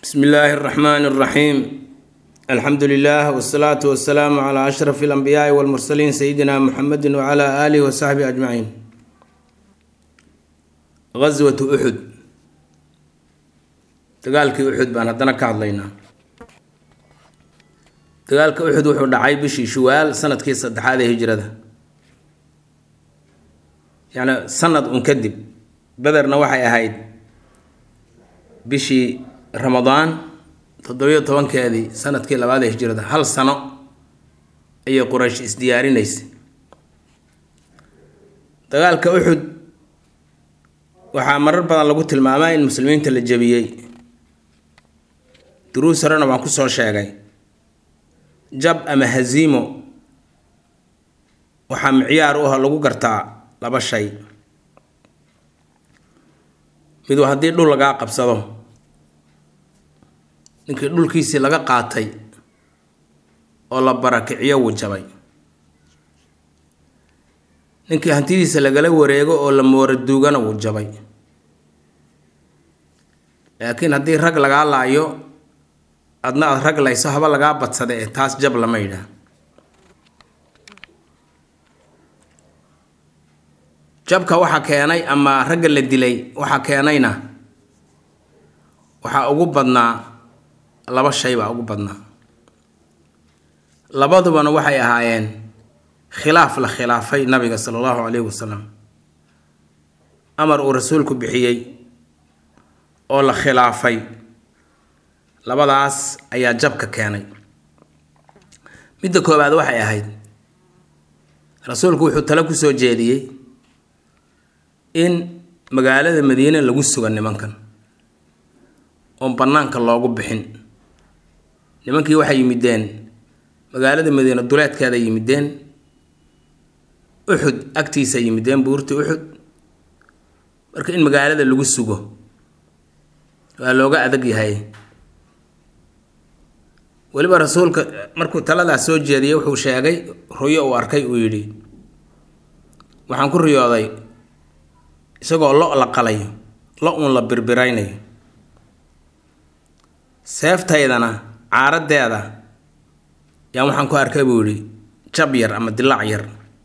bsmi illaahi اraxmaan اraxiim alxamdu lilah wsalaatu wasalaamu cla ashraf اlanbiyaai wاlmursaliin sayidina muxamedi wcla alihi wasaxbihi ajmaciin gaswatu uxud dagaalkii uxud baan haddana ka hadlaynaa dagaalka uxud wuxuu dhacay bishii shuwaal sanadkii saddexaad ee hijrada yacni sanad un kadib bederna waxay ahayd bishii ramadaan toddobiyo tobankeedii sanadkii labaad ee hijrada hal sano ayay quraysh isdiyaarinaysay dagaalka uxud waxaa marar badan lagu tilmaamaa in muslimiinta la jebiyey duruus horena waan ku soo sheegay jab ama haziimo waxaa micyaar u ah lagu gartaa laba shay miduu haddii dhul lagaa qabsado ninkii dhulkiisii laga qaatay oo la barakiciyo wuu jabay ninkii hantidiisa lagala wareego oo la moora duugana wuu jabay laakiin haddii rag lagaa laayo adna aada rag layso haba lagaa badsada ee taas jab lama yidhaah jabka waxaa keenay ama ragga la dilay waxaa keenayna waxaa ugu badnaa laba shay baa ugu badnaa labadubana waxay ahaayeen khilaaf la khilaafay nabiga sala allahu calayhi wasalam amar uu rasuulku bixiyey oo la khilaafay labadaas ayaa jabka keenay midda koowaad waxay ahayd rasuulku wuxuu tale kusoo jeediyey in magaalada madiine lagu suga nimankan oon bannaanka loogu bixin nimankii waxay yimideen magaalada madiine duleedkeeda yimideen uxud agtiisa yimideen buurta uxud marka in magaalada lagu sugo waa looga adag yahay weliba rasuulka markuu taladaas soo jeediyey wuxuu sheegay ruyo uu arkay uu yidhi waxaan ku riyooday isagoo lo la qalayo lo uun la birbiraynayo seeftaydana caaradeeda yaa waxaan ku arkay buu yidhi jab yar ama dilaac yar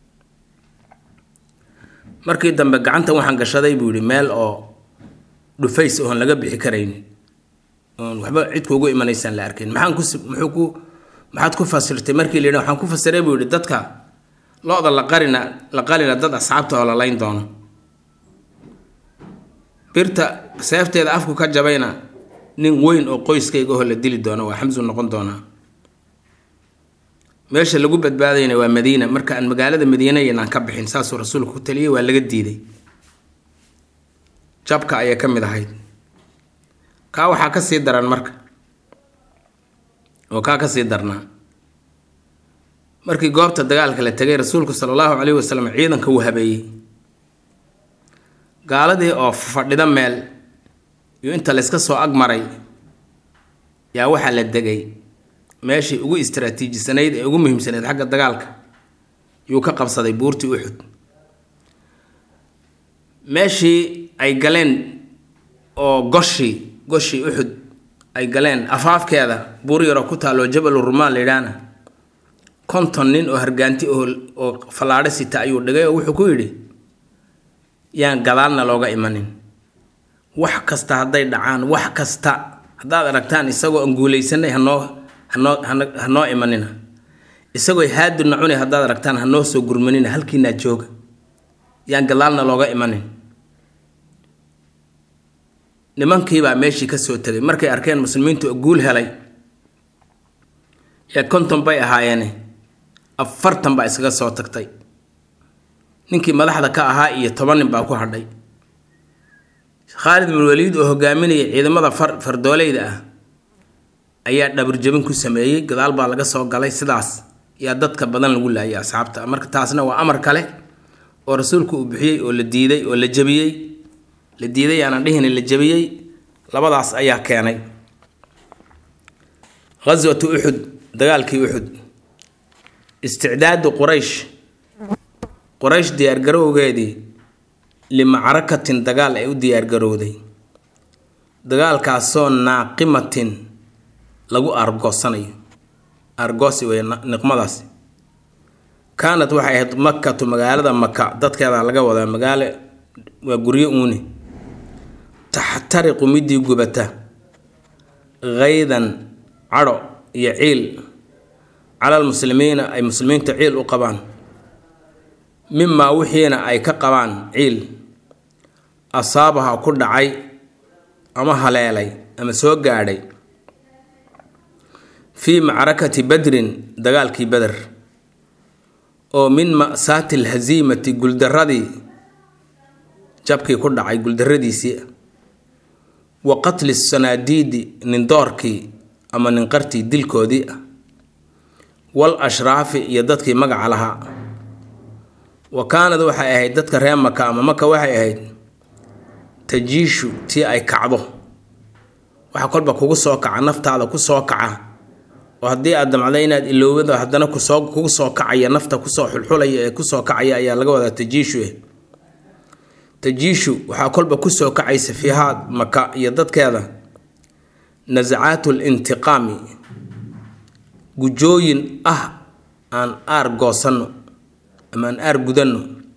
markii dambe gacanta waxaan gashaday buu yidhi meel oo dhufays oon laga bixi karaynin oon waxba cid kuugu imanaysaan la arkayn maxaan ku muxuu ku maxaad ku fasirtay markii la yidhi waxaan ku fasiray buu yidhi dadka lo-da la qarina la qalina dad asxaabta oo la layn doono birta seefteeda afku ka jabayna nin weyn oo qoyskayga oo la dili doono waa xamsu noqon doonaa meesha lagu badbaadayna waa madiina marka aan magaalada madiina yanaan ka bixin saasuu rasuulku ku taliyey waa laga diiday jabka ayay ka mid ahayd kaa waxaa ka sii daran marka oo kaa ka sii darnaa markii goobta dagaalka la tegay rasuulku sala allahu calayhi wasalam ciidanka wuu habeeyey gaaladii oo fadhida meel iyo inta layska soo agmaray yaa waxaa la degay meeshii ugu istraatiijisanayd ee ugu muhiimsanayd xagga dagaalka yuu ka qabsaday buurtii uxud meeshii ay galeen oo goshii goshii uxud ay galeen afaafkeeda buur yaroo ku taalloo jabalu rumaan la yidhaahna konton nin oo hargaanti oo oo fallaadho sita ayuu dhigay oo wuxuu ku yidhi yaan gadaalna looga imanin wax kasta hadday dhacaan wax kasta haddaad aragtaan isagoo aan guulaysanay hanoo hanoo hanoo imanina isagoo haaduna cunay haddaad aragtaan hanoo soo gurmanina halkiinaa jooga yaan gadaalna looga imanin nimankiibaa meeshii ka soo tegay markay arkeen muslimiintu oo guul helay ee konton bay ahaayeene afartan baa iskaga soo tagtay ninkii madaxda ka ahaa iyo toban nin baa ku hadhay khaalid bin waliid oo hogaaminaya ciidamada far fardoolayda ah ayaa dhabarjabin ku sameeyey gadaal baa laga soo galay sidaas yaa dadka badan lagu laayay asxaabta marka taasna waa amar kale oo rasuulku uu bixiyey oo la diiday oo la jabiyey la diiday aanan dhihin la jabiyey labadaas ayaa keenay ghaswatu uxud dagaalkii uxud isticdaadu quraysh quraysh diyaargarowgeedii limacrakatin dagaal ay u diyaargarowday dagaalkaasoo naaqimatin lagu argoosanayo argoosi wey niqmadaasi kaanad waxay ahayd makatu magaalada maka dadkeeda laga wadaa magaalo waa guryo uuni taxtariqu midii gubata haydan cadho iyo ciil calal muslimiina ay muslimiinta ciil u qabaan mimaa wixiina ay ka qabaan ciil asaabaha ku dhacay ama haleelay ama soo gaadhay fii macrakati badrin dagaalkii beder oo min ma'saati alhasiimati guldaradii jabkii ku dhacay guldaradiisii wa qatli sanaadiidi nindoorkii ama ninqartii dilkoodii ah wal ashraafi iyo dadkii magaca lahaa wa kaanad waxay ahayd dadka reer maka ama maka waxay ahayd tajiishu tii ay kacdo waxa kolba kugu soo kaca naftaada ku soo kaca oo haddii aad damcda inaad iloobado haddana kusoo kugu soo kacaya nafta kusoo xulxulaya ee kusoo kacaya ayaa laga wadaa tajiishu eh tajiishu waxaa kolba kusoo kacaysa fiihaad maka iyo dadkeeda nasacaatu lintiqaami gujooyin ah aan aar goosanno ama aan aar gudanno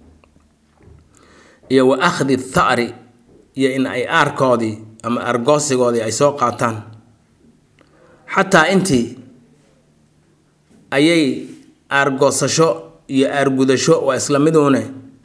iyo wa akhdi tha'ri iyo in ay aarkoodii ama aargoosigoodii ay soo qaataan xataa intii ayay aargoosasho iyo aargudasho waa isla miduune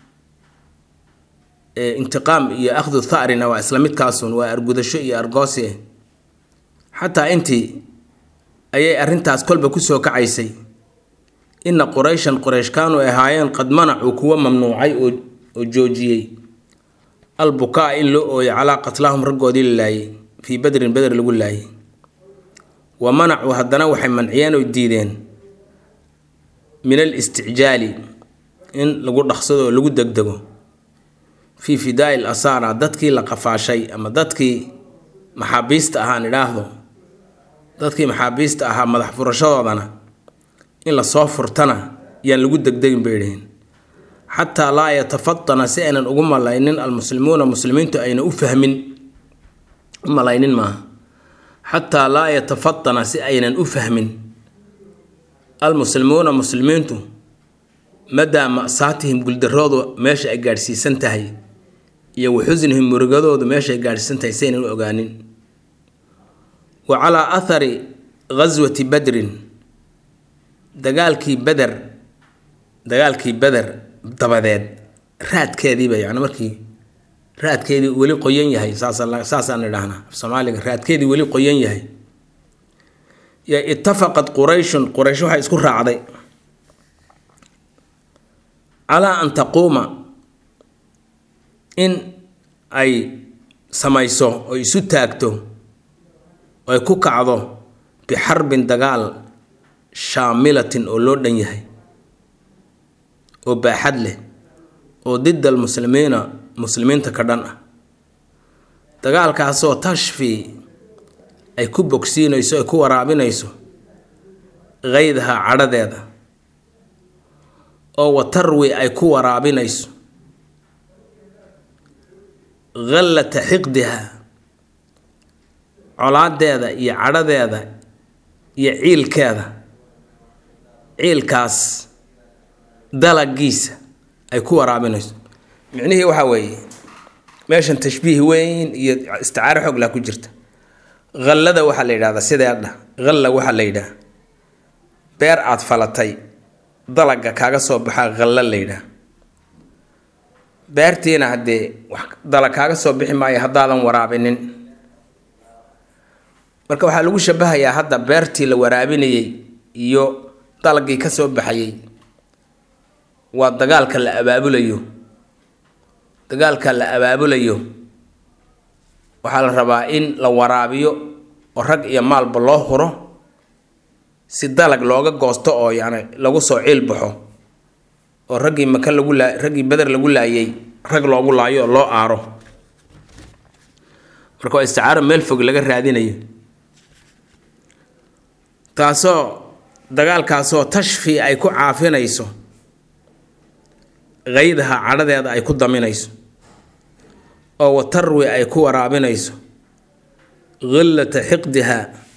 intiqaam iyo akhdu tharina waa isla midkaasun waa aargudasho iyo aargoosi xataa intii ayay arrintaas kolba kusoo kacaysay ina qurayshan quraysh kaanuu ahaayeen qad manacuu kuwa mamnuucay oo joojiyey albukaa in loo ooyay calaa qatlaahum raggoodii la laayay fii badrin beder lagu laayay wa manacuu haddana waxay manciyeen oo diideen min al isticjaali in lagu dhaqsado oo lagu degdego fii fidaai l asaara dadkii la qafaashay ama dadkii maxaabiista ahaan idhaahdo dadkii maxaabiista ahaa madax furashadoodana in lasoo furtana yaan lagu degdegin bay dhaheen xataa laa yatafatana si aynan ugu malaynin almuslimuuna muslimiintu ayna u fahmin u malaynin maaha xataa laa yatafatana si aynan u fahmin almuslimuuna muslimiintu madaa ma'saatihim guldaroodu meesha ay gaadhsiisan tahay iyo wa xusnihim murugadoodu meesha ay gaadhsiisan tahay si aynan u ogaanin wa calaa athari ghaswati badrin dagaalkii beder dagaalkii beder dabadeed raadkeediiba yani markii raadkeedii weli qoyan yahay saasaan idhaahnaa af soomaaliga raadkeedii weli qoyan yahay yo itafaqad qurayshun quraysh waxay isku raacday calaa an taquuma in ay samayso oo isu taagto oo ay ku kacdo bixarbin dagaal shaamilatin oo loo dhan yahay oo baaxad leh oo dida almuslimiina muslimiinta ka dhan ah dagaalkaasoo tashfi ay ku bogsiinayso ay ku waraabinayso kaydaha cadhadeeda oo watarwi ay ku waraabinayso khallata xiqdiha colaadeeda iyo cadhadeeda iyo ciilkeeda ciilkaas dalagiisa ay ku waraabinayso micnihii waxaa weeye meeshan tashbiih weyn iyo isticaaro xooglaa ku jirta khallada waxaa la yidhahdaa sideedha khalla waxaa la yidhaha beer aada falatay dalaga kaaga soo baxaa khallo la yidhaha beertiina haddee wax dalag kaaga soo bixi maayo haddaadan waraabinin marka waxaa lagu shabahayaa hadda beertii la waraabinayey iyo dalagii ka soo baxayey waa dagaalka la abaabulayo dagaalka la abaabulayo waxaa la rabaa in la waraabiyo oo rag iyo maalba loo huro si dalag looga goosto oo yacni lagu soo ciil baxo oo raggii maka lagu laa raggii beder lagu laayay rag loogu laayo oo loo aaro marka waa isticaaro meel fog laga raadinayo taasoo dagaalkaasoo tashfi ay ku caafinayso kaydaha cadhadeeda ay ku daminayso oo watarwi ay ku waraabinayso khillata xiqdiha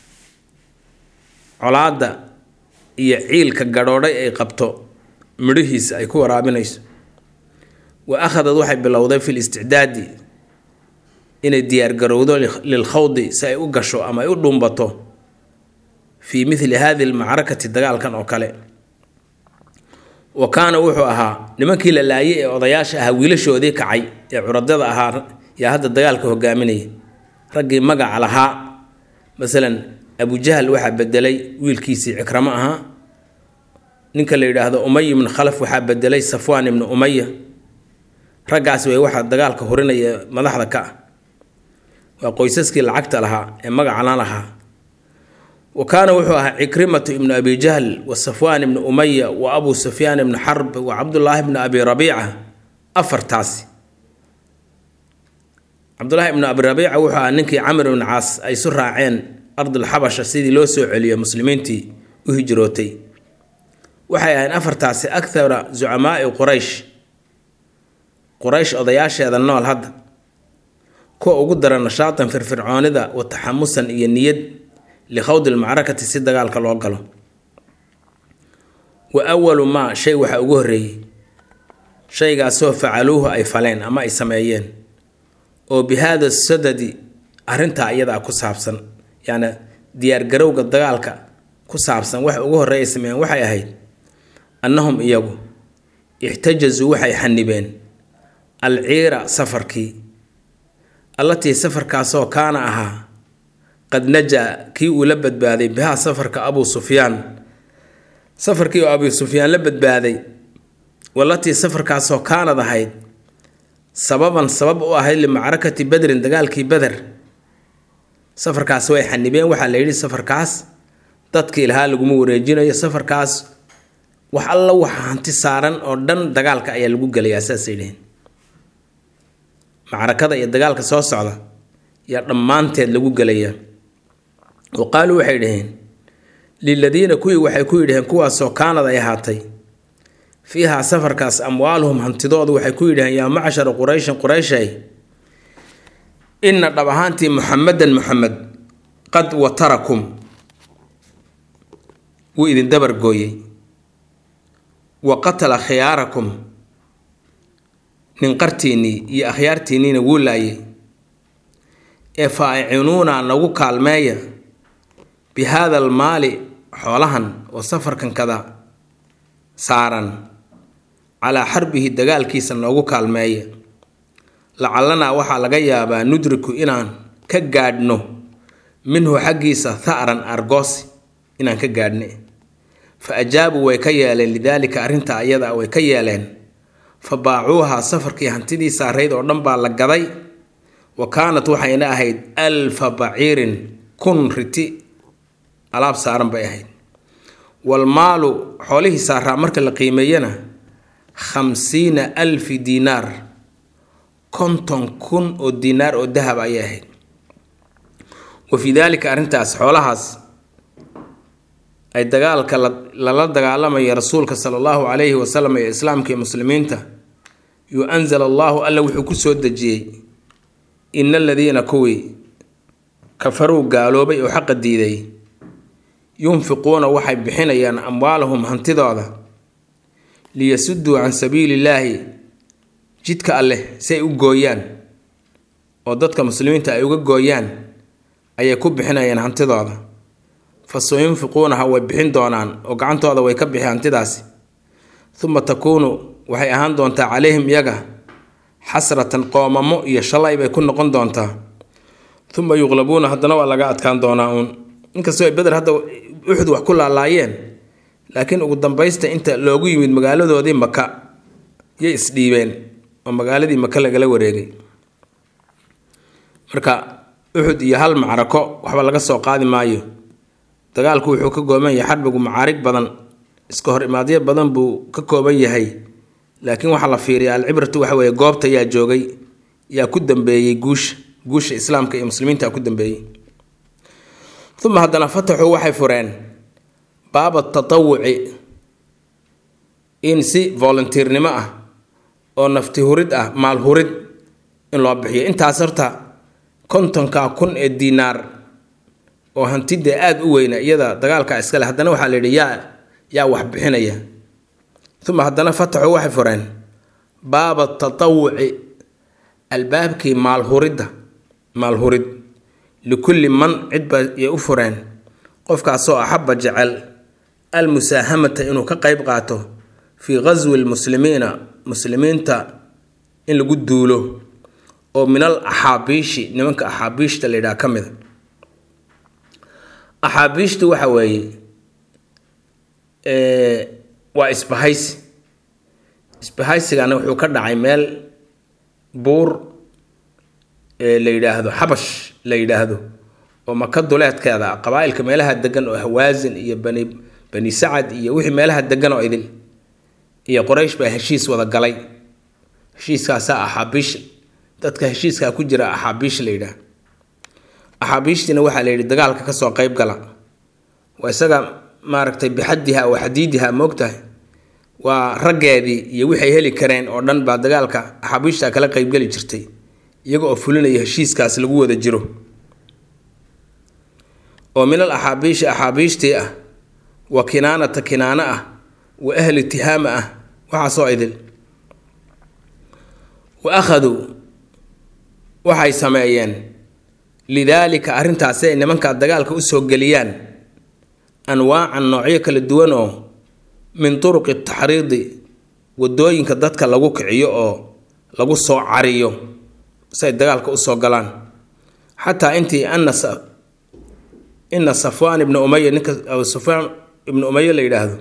colaadda iyo ciilka gadhoodhay ay qabto midhihiisa ay ku waraabinayso wa akhadad waxay bilowday fi listicdaadi inay diyaargarowdo lilkhawdi si ay u gasho ama ay u dhumbato fii mithli hadihi almacrakati dagaalkan oo kale wa kaana wuxuu ahaa nimankii la laayay ee odayaasha ahaa wiilashoodii kacay ee curadada ahaa yaa hadda dagaalka hogaaminaya raggii magaca lahaa masalan abujahal waxaa bedelay wiilkiisii cikramo ahaa ninka la yidhaahdo umay ibnu khalaf waxaa bedelay safwaan ibnu umaya raggaas way waxaa dagaalka hurinaya madaxda ka ah waa qoysaskii lacagta lahaa ee magacana lahaa wa kaana wuxuu ahaa cikrimatu ibnu abi jahl wa safwaan ibnu umaya wa abu sufyaan ibnu xarb wa cabdullaahi ibnu abi rabiica afartaasi cabdullaahi ibnu abi rabiica wuxuu ahaa ninkii camr ibnu caas ay isu raaceen ardulxabasha sidii loo soo celiyo muslimiintii u hijrootay waxay ahayn afartaasi akhara zucamaai quraysh quraysh odayaasheeda nool hadda kuwa ugu dara nashaatan firfircoonida wa taxamusan iyo niyad likhawdi lmacrakati si dagaalka loo galo wa awalu maa shay waxaa ugu horreeyey shaygaasoo facaluuhu ay faleen ama ay sameeyeen oo bi haada sadadi arrintaa iyadaa ku saabsan yacni diyaargarowga dagaalka ku saabsan waxa ugu horreeya ay sameeyeen waxay ahayd annahum iyagu ixtajazuu waxay xanibeen alciira safarkii allatii safarkaasoo kaana ahaa qad najaa kii uu la badbaaday bihaa safarka abuu sufyaan safarkii oo abuu sufyaan la badbaaday walatii safarkaasoo kaanad ahayd sababan sabab u ahayd limacrakati badrin dagaalkii beder safarkaas way xanibeen waxaa la yidhi safarkaas dadkii lahaa laguma wareejinayo safarkaas wax alla waxa hanti saaran oo dhan dagaalka ayaa lagu gelayaa saasay dheheen macrakada iyo dagaalka soo socda yaa dhammaanteed lagu gelayaa wa qaaluu waxay dhaheen liladiina kuwii waxay ku yidhaheen kuwaasoo kaanad ay ahaatay fiihaa safarkaas amwaaluhum hantidoodu waxay ku yidhaheen yaa macshara qurayshin qurayshay inna dhab ahaantii muxamedan muxamed qad watarakum wuu idin dabargooyey wa qatala khiyaarakum ninqartiinnii iyo akhyaartiinniina wuu laayay ee fa acinuuna nagu kaalmeeya bi haada almaali xoolahan oo safarkankada saaran calaa xarbihi dagaalkiisa noogu kaalmeeya lacalanaa waxaa laga yaabaa nudriku inaan ka gaadhno minhu xaggiisa tha'ran argoosi inaan ka gaadhne fa ajaabuu way ka yeeleen lidaalika arrintaa iyada way ka yeeleen fa baacuuhaa safarkii hantidii saarayd oo dhan baa la gaday wa kaanat waxayna ahayd alfa baciirin kun riti alaab saaran bay ahayd walmaalu xoolihii saaraa marka la qiimeeyana khamsiina alfi diinaar konton kun oo diinaar oo dahab ayay ahayd wa fii daalika arrintaas xoolahaas ay dagaalka lala dagaalamaya rasuulka sala allahu calayhi wasalam iyo islaamka iyo muslimiinta yuu anzala allahu alla wuxuu ku soo dejiyey ina aladiina kuwii kafaruu gaaloobay oo xaqa diiday yunfiquuna waxay bixinayaan amwaalahum hantidooda liyasuduu can sabiili illaahi jidka alleh si ay u gooyaan oo dadka muslimiinta ay uga gooyaan ayay ku bixinayaan hantidooda fa sayunfiquunaha way bixin doonaan oo gacantooda way ka bixi hantidaasi uma takuunu waxay ahaan doontaa calayhim iyaga xasratan qoomamo iyo shalay bay ku noqon doontaa uma yuqlabuuna haddana waa laga adkaan doonaa uun inkastoo ay beder hadda uxud wax ku laalaayeen laakiin ugu dambaysta inta loogu yimid magaaladoodii maka yay isdhiibeen oo magaaladii maka lagala wareegay marka uxud iyo hal macrako waxba laga soo qaadi maayo dagaalku wuxuu ka kooban yahay xarbigu macaarig badan iska hor imaadyo badan buu ka kooban yahay laakiin waxaa la fiiriya alcibratu waxa weeye goobta yaa joogay yaa ku dambeeyey guusha guusha islaamka iyo muslimiinta ku dambeeyey uma haddana fataxuu waxay fureen baaba tatawuci in si volunteernimo ah oo nafti hurid ah maal hurid in loo bixiyo intaas horta kontonka kun ee diinaar oo hantidee aada u weyna iyada dagaalka iskale haddana waxaa la yidhi yaa yaa wax bixinaya uma haddana fataxu waxay fureen baaba tatawuci albaabkii maalhuridda maalhurid likulli man cidba yay u fureen qofkaasoo axabba jecel almusaahamata inuu ka qeyb qaato fii qaswi lmuslimiina muslimiinta in lagu duulo oo min al axaabiishi nimanka axaabiishta la yidhaha ka mida axaabiishtu waxa weeye waa isbahaysi isbahaysigana wuxuu ka dhacay meel buur la yidhaahdo xabash la yidhaahdo oo maka duleedkeeda qabaa-ilka meelaha degan oo hawaasin iyo bani bani sacad iyo wixii meelaha degan oo idil iyo qoraysh baa heshiis wada galay heshiiskaasaa axaabiish dadka heshiiskaa ku jira axaabiish la yidhaah axaabiishtiina waxaa la yidhi dagaalka kasoo qeyb gala waa isaga maaragtay bixadiha wa xadiidiha moogtahay waa raggeedii iyo waxay heli kareen oo dhan baa dagaalka axaabiishta kala qeybgeli jirtay iyaga oo fulinaya heshiiskaas lagu wada jiro oo min al axaabiishi axaabiishtii ah wa kinaanata kinaano ah wa ahli tihaama ah waxaasoo idil wa akhaduu waxay sameeyeen lidaalika arrintaasi ay nimankaa dagaalka usoo geliyaan anwaacan noocyo kala duwan oo min turuqi taxriidi wadooyinka dadka lagu kiciyo oo lagu soo cariyo si ay dagaalka usoo galaan xataa intii ana ina safwaan ibna umaya ninka abu sufyaan ibnu umaya la yidhaahdo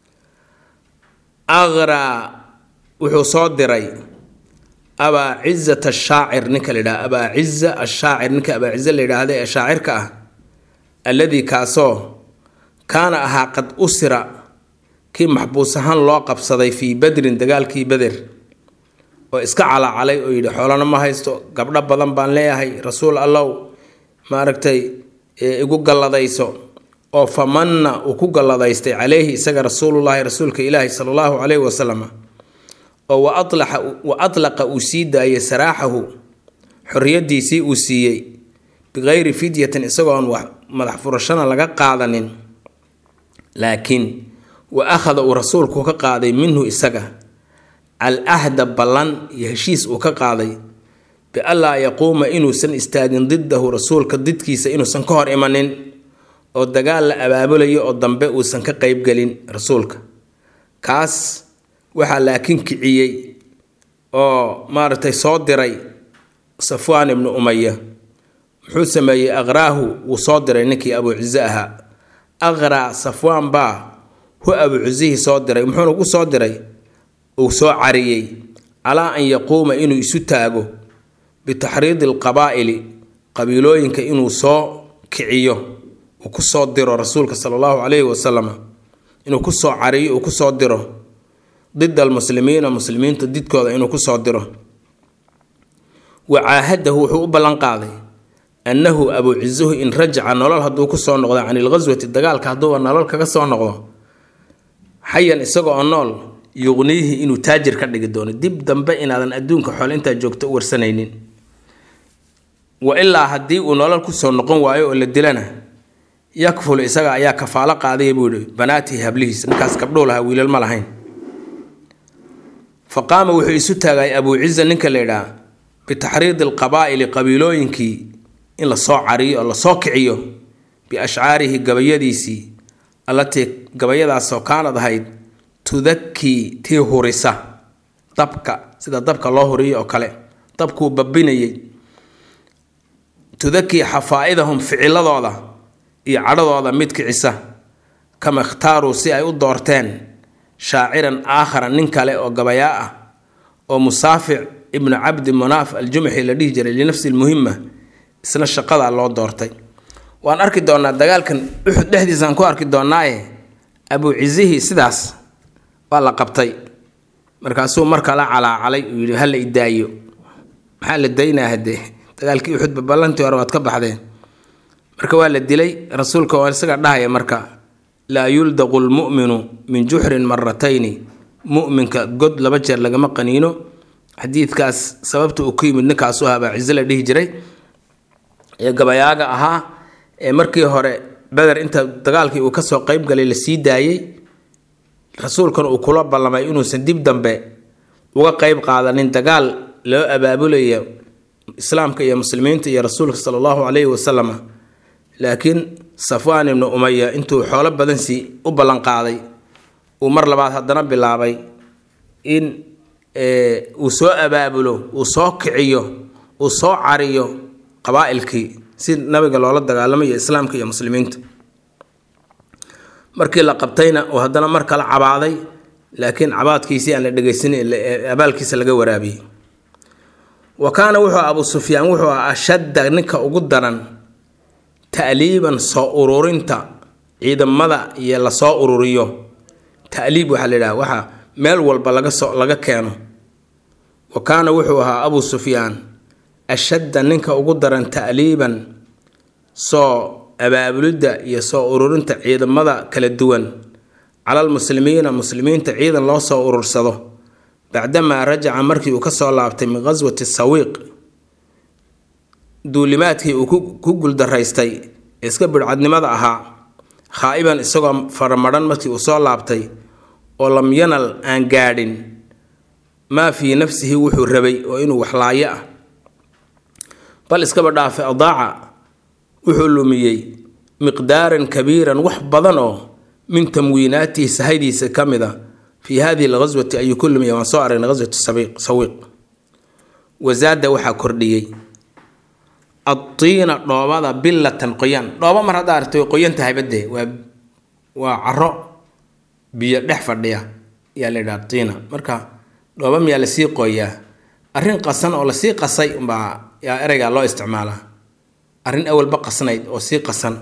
aqraa wuxuu soo diray abaa cizat ashaacir ninka la yidhahdo abaa ciza ashaacir ninka abaa cize la yidhaahda ee shaacirka ah alladii kaasoo kaana ahaa qad usira kii maxbuus ahaan loo qabsaday fii badrin dagaalkii beder oo iska calacalay oo yidhi xoolana ma haysto gabdho badan baan leeyahay rasuul allow maaragtay igu galladayso oo famanna uu ku galladaystay caleyhi isaga rasuulullaahi rasuulka ilaahi sala allahu caleyhi wasalam oo wa alaxa wa atlaqa uu sii daayay saraaxahu xorriyadiisii uu siiyey bikayri fidyatin isagoon wax madax furashana laga qaadanin laakiin wa akhada uu rasuulku ka qaaday minhu isaga al ahda ballan iyo heshiis uu ka qaaday bianlaa yaquuma inuusan istaagin didahu rasuulka didkiisa inuusan ka hor imanin oo dagaal la abaabulayo oo dambe uusan ka qeybgelin rasuulka kaas waxaa laakiin kiciyey oo maaragtay soo diray safwaan ibnu umaya muxuu sameeyey aqraahu wuu soo diray ninkii abuu cize ahaa aqraa safwaan baa hu abuu cizihii soo diray muxuuna ku soo diray uu soo cariyey calaa an yaquuma inuu isu taago bitaxriidi alqabaa'ili qabiilooyinka inuu soo kiciyo uu kusoo diro rasuulka sala allahu caleyhi wasalam inuu kusoo cariyo uu kusoo diro dida almuslimiina muslimiinta didkooda inuu kusoo diro wa caahadahu wuxuu u ballan qaaday annahu abuu cizuhu in rajaca nolol hadduu kusoo noqdo can ilghaswati dagaalka hadduuba nolol kaga soo noqdo xayan isaga oo nool yuqniihi inuu taajir ka dhigi doono dib dambe inaadan adduunka xoole intaa joogto u warsanaynin wa ilaa haddii uu nolol kusoo noqon waayo oo la dilana yakful isaga ayaa kafaalo qaadaya buu yihi banaatii hablihiis ninkaas gabdhuu lahaa wiilal ma lahayn fa qaama wuxuu isu taagay abuu ciza ninka la yidhaha bitaxriidi alqabaa'ili qabiilooyinkii in lasoo cariyo oo lasoo kiciyo biashcaarihi gabayadiisii allatii gabayadaasoo kaanad ahayd tudakii tii hurisa dabka sida dabka loo huriyo oo kale dabkuu babinayay tudakii xafaa-idahum ficiladooda iyo cadhadooda mid kicisa kama ikhtaaruu si ay u doorteen shaaciran aakhara nin kale oo gabayaa ah oo musaafic ibnu cabdi munaaf aljumxi la dhihi jiray linafsi lmuhima isna shaqadaa loo doortay waan arki doonaa dagaalkan uxud dhexdiisaan ku arki doonaaye abuu cizihii sidaas waa la qabtay markaasuu markala calaacalay uu yidhi hala idaayo maxaa la daynaa haddee dagaalkii uxudba ballantii hore waad ka baxdeen marka waa la dilay rasuulka oo isaga dhahaya marka laa yuldaqu lmu'minu min juxrin maratayni mu'minka god laba jeer lagama qaniino xadiidkaas sababta uu ku yimid ninkaasu ahaa baa cize la dhihi jiray ee gabayaaga ahaa ee markii hore beder inta dagaalkii uu kasoo qeyb galay la sii daayey rasuulkan uu kula ballamay inuusan dib dambe uga qeyb qaadanin dagaal loo abaabulayo islaamka iyo muslimiinta iyo rasuulka sala allahu calayhi wasalam laakiin safwaan ibnu umaya intuu xoolo badan sii u ballanqaaday uu mar labaad haddana bilaabay in uu soo abaabulo uu soo kiciyo uu soo cariyo qabaa-ilkii si nabiga loola dagaalamayo islaamka iyo muslimiinta markii la qabtayna uu haddana mar kale cabaaday laakiin cabaadkiisii aan la dhegaysanin abaalkiisa laga waraabiyey wa kaana wuxuu abuu sufyaan wuxuu ah ashadda ninka ugu daran ta'liiban soo ururinta ciidamada iyo lasoo ururiyo ta'liib waxaa la yidhaha waxa meel walba laga soo laga keeno wa kaana wuxuu ahaa abuu sufyaan ashadda ninka ugu daran ta'liiban soo abaabulidda iyo soo ururinta ciidamada kala duwan calal muslimiina muslimiinta ciidan loo soo urursado bacdamaa rajaca markii uu kasoo laabtay min qaswati sawiiq duulimaadkii uu ku guuldaraystay ee iska bidhcadnimada ahaa khaa'iban isagoo faramadhan markii uu soo laabtay oo lam yanal aan gaadhin maa fii nafsihi wuxuu rabay oo inuu waxlaayo ah bal iskaba dhaafay adaaca wuxuu lumiyey miqdaaran kabiiran wax badan oo min tamwiinaatihi sahaydiisa ka mid a fii hadihi alghaswati ayuu ku lumiyay waan soo aragnay ghaswatu sawiiq wasaada waxaa kordhiyey adtiina dhoobada billatan qoyaan dhooba mar haddaa aragtay way qoyan tahay badde waa waa caro biyo dhex fadhiya yaa la yidhaha tiina marka dhooba miyaa lasii qooyaa arrin qasan oo lasii qasay umbaa yaa ereygaa loo isticmaalaa arrin awalba qasnayd oo sii qasan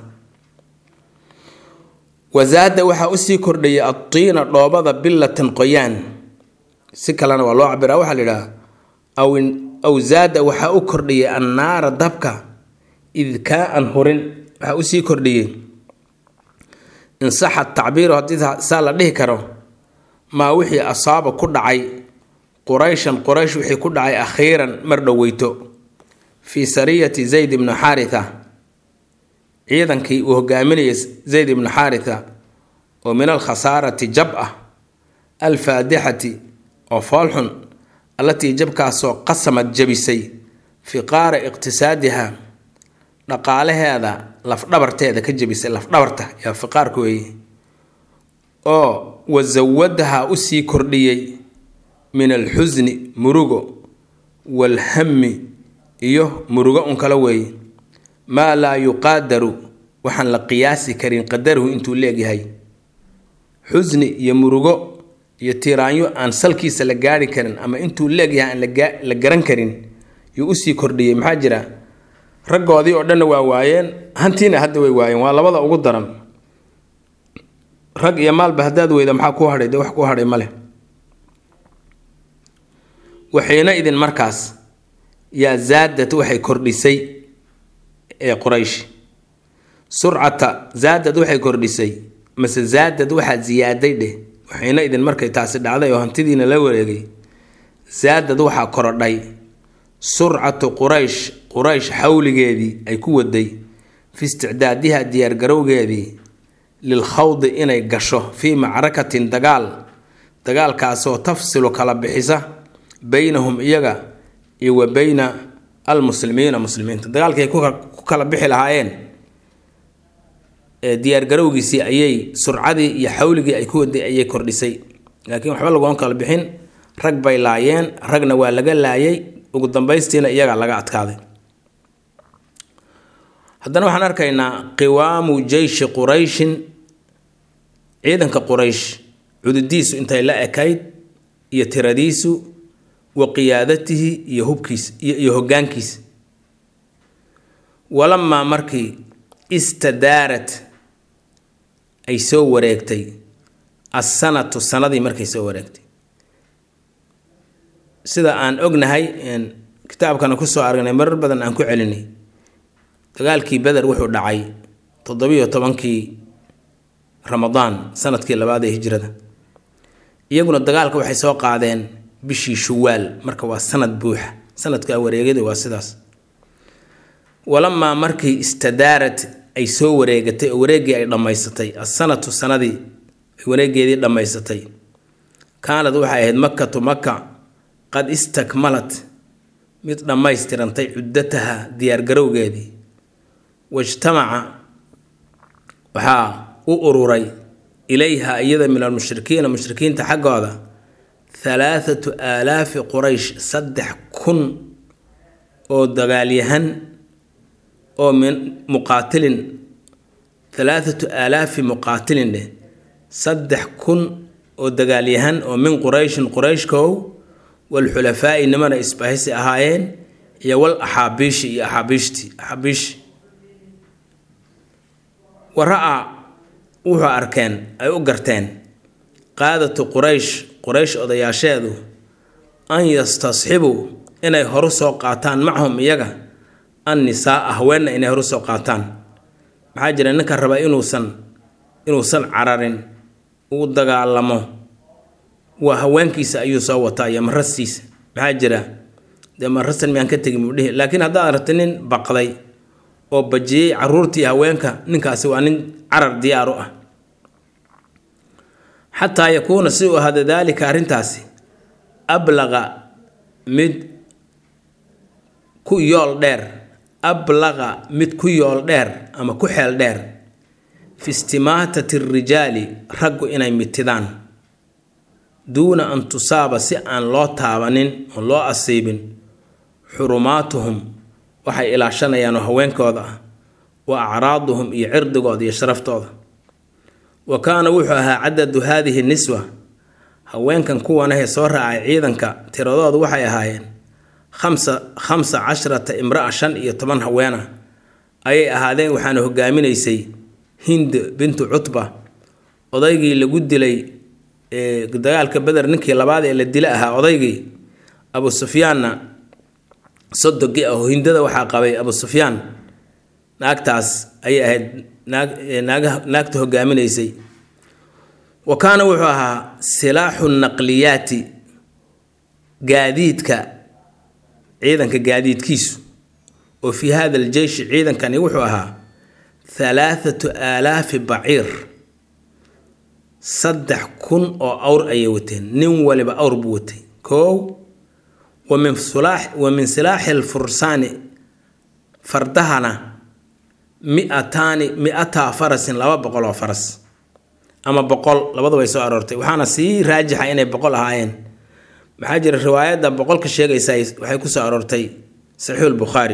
wasaada waxaa usii kordhayay adtiina dhoobada billatan qoyaan si kalena waa loo cabiraa waxaa la yidhaha aw aw zaada waxaa u kordhiyay annaara dabka idkaa-an hurin waxaa usii kordhiyey insaxa tacbiiru haddii saa la dhihi karo maa wixii asaaba ku dhacay qurayshan quraysh wixii ku dhacay akhiiran mar dhoweyto fii sariyati zayd ibnu xaaritha ciidankii uu hogaaminayay zayd ibnu xaaritha oo min alkhasaarati jab ah alfaadixati oo foolxun allatii jabkaasoo qasamad jabisay fiqaara iqtisaadiha dhaqaalaheeda lafdhabarteeda ka jabisay lafdhabarta yaa fiqaarka weeye oo wasawadaha usii kordhiyey min alxusni murugo waalhammi iyo murugo un kala weeye maa laa yuqaadaru waxaan la qiyaasi karin qadaruhu intuu leegyahay xusni iyo murugo iyo tiiraanyo aan salkiisa la gaari karin ama intuu leegyahay aan la garan karin yuu usii kordhiyey maxaa jira raggoodii oo dhanna waa waayeen hantiina hadda way waayeen waa labada ugu daran rag iyo maalba haddaad weyda maxaa ku hadhay de wax ku hadhay male waxiina idin markaas yaa zaadad waxay kordhisay ee quraysh surcata zaadad waxay kordhisay mase zaadad waxaa ziyaaday dheh waxayna idin markay taasi dhacday oo hantidiina la wareegay zaadad waxaa korodhay surcatu quraysh quraysh xawligeedii ay ku waday fi isticdaadiha diyaargarowgeedii lil khawdi inay gasho fii macrakatin dagaal dagaalkaasoo tafsilu kala bixisa beynahum iyaga iyo wa beyna almuslimiina muslimiinta dagaalkii ay ku kala bixi lahaayeen diyaargarowgiisii ayay surcadii iyo xawligii ay ku waday ayay kordhisay laakiin waxba lagoon kala bixin rag bay laayeen ragna waa laga laayay ugu dambaystiina iyagaa laga adkaaday haddana waxaan arkaynaa qiwaamu jeyshi qurayshin ciidanka quraysh cududiisu intay la ekayd iyo tiradiisu wa qiyaadatihi iyo hubkiisa iyo hoggaankiisa walamaa markii istadaarat ay soo wareegtay assanatu sanadii markay soo wareegtay sida aan ognahay kitaabkana kusoo aragnay marar badan aan ku celinay dagaalkii beder wuxuu dhacay toddobiyo tobankii ramadaan sanadkii labaad ee hijrada iyaguna dagaalka waxay soo qaadeen bishii shuwaal marka waa sanad buuxa sanadka wareegyada waa sidaas walamaa markii istadaarat ay soo wareegatay oo wareeggii ay dhammaysatay assanatu sanadii ay wareegeedii dhammaysatay kaanad waxay ahayd makatu maka qad istakmalat mid dhammaystirantay cuddataha diyaargarowgeedii wajtamaca waxaa u ururay ilayha iyada min almushrikiina mushrikiinta xaggooda halaathatu aalaafi quraysh saddex kun oo dagaalyahan oo min muqaatilin halaathatu aalaafi muqaatilin dheh saddex kun oo dagaalyahan oo min qurayshin qurayshkow walxulafaa'i nimana isbahaysi ahaayeen iyo wal axaabiishi iyo axaabiishtii axaabiishi wara-a wuxuu arkeen ay u garteen qaadatu quraysh quraysh odayaasheedu an yastasxibuu inay horu soo qaataan macahum iyaga an nisaaa haweenna inay horu soo qaataan maxaa jira ninka raba inuusan inuusan cararin uu dagaalamo waa haweenkiisa ayuu soo wataa iyo marastiisa maxaa jira dee marastan miyaan ka tegin buu dhihi laakiin haddaad aragti nin baqday oo bajiyey caruurtii haweenka ninkaasi waa nin carar diyaar u ah xataa yakuuna si uu ahada daalika arrintaasi ablaqa mid ku yool dheer ablaqa mid ku yool dheer ama ku xeel dheer fi istimaatati rijaali raggu inay mitidaan duuna an tusaaba si aan loo taabanin oon loo asiibin xurumaatuhum waxay ilaashanayaan oo haweenkooda ah wa acraaduhum iyo cirdigooda iyo sharaftooda wa kaana wuxuu ahaa cadadu haadihi niswa haweenkan kuwanahee soo raacay ciidanka tiradoodu waxay ahaayeen khamsa khamsa casharata imra-a shan iyo toban haweena ayay ahaadeen waxaana hogaaminaysay hind bintu cutba odaygii lagu dilay dagaalka beder ninkii labaad ee la dila ahaa odaygii abu sufyaanna sodogi ah oo hindada waxaa qabay abu sufyaan naagtaas ayay ahayd naag naagta hogaaminaysay wa kaana wuxuu ahaa silaaxu naqliyaati gaadiidka ciidanka gaadiidkiisu oo fii hada aljeyshi ciidankani wuxuu ahaa halaathatu aalaafi baciir saddex kun oo awr ayay wateen nin waliba awr buu watay koow wa min sulaax wa min silaaxi alfursaani fardahana mi-ataani mi-ataa farasin laba boqol oo faras ama boqol labada way soo aroortay waxaana sii raajixa inay boqol ahaayeen maxaa jira riwaayadda boqolka sheegaysa waxay ku soo aroortay saxiixulbukhaari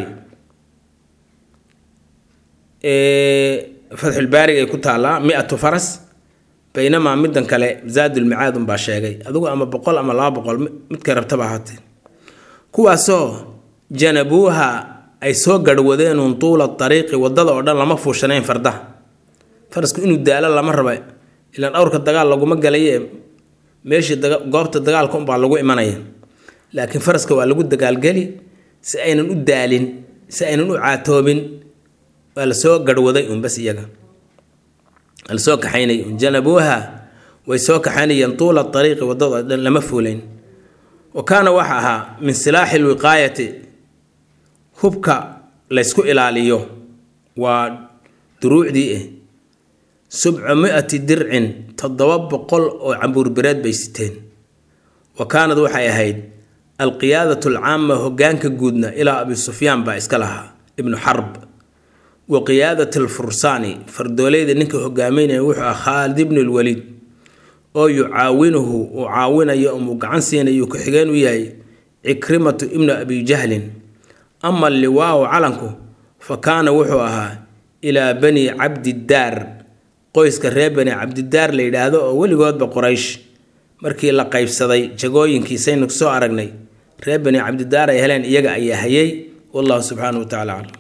fatxulbaariga ay ku taallaa mi-atu faras baynamaa middan kale zaadulmicaad unbaa sheegay adigu ama boqol ama laba boqol midka rabtaba ahaatee kuwaasoo janabuuha ay soo garhwadeenuun tuula dariiqi waddada oo dhan lama fuushanayn fardaha farasku inuu daalo lama raba ilaan dhowrka dagaal laguma galaye meeshii goobta dagaalka unbaa lagu imanaya laakiin faraska waa lagu dagaalgeli si aynan u daalin si aynan u caatoobin waa lasoo garhwaday un bas iyaga lasoo kaxaynay un janabuuha way soo kaxaynayeen tuula ariiqi waddada dhan lama fuulayn wa kaana waxa ahaa min silaaxi lwiqaayati hubka laysku ilaaliyo waa duruucdii ah subca mi-ati dircin toddoba boqol oo cambuurbireed bay siteen wa kaanad waxay ahayd alqiyaadatu alcaama hogaanka guudna ilaa abi sufyaan baa iska lahaa ibnu xarb wa qiyaadat alfursaani fardoolayda ninka hogaaminaya wuxuu ah khaalid ibnu lwaliid oo yucaawinuhu uu caawinayo umuu gacan siinayo ku-xigeen u yahay cikrimatu ibnu abi jahlin ama liwaahu calanku fa kaana wuxuu ahaa ilaa bani cabdidaar qoyska reer bani cabdidaar la yidhaahdo oo weligoodba qoraysh markii la qaybsaday jagooyinkiisaynu soo aragnay reer bani cabdidaar ay heleen iyaga ayaa hayay wallahu subxaanahu wa tacala aclam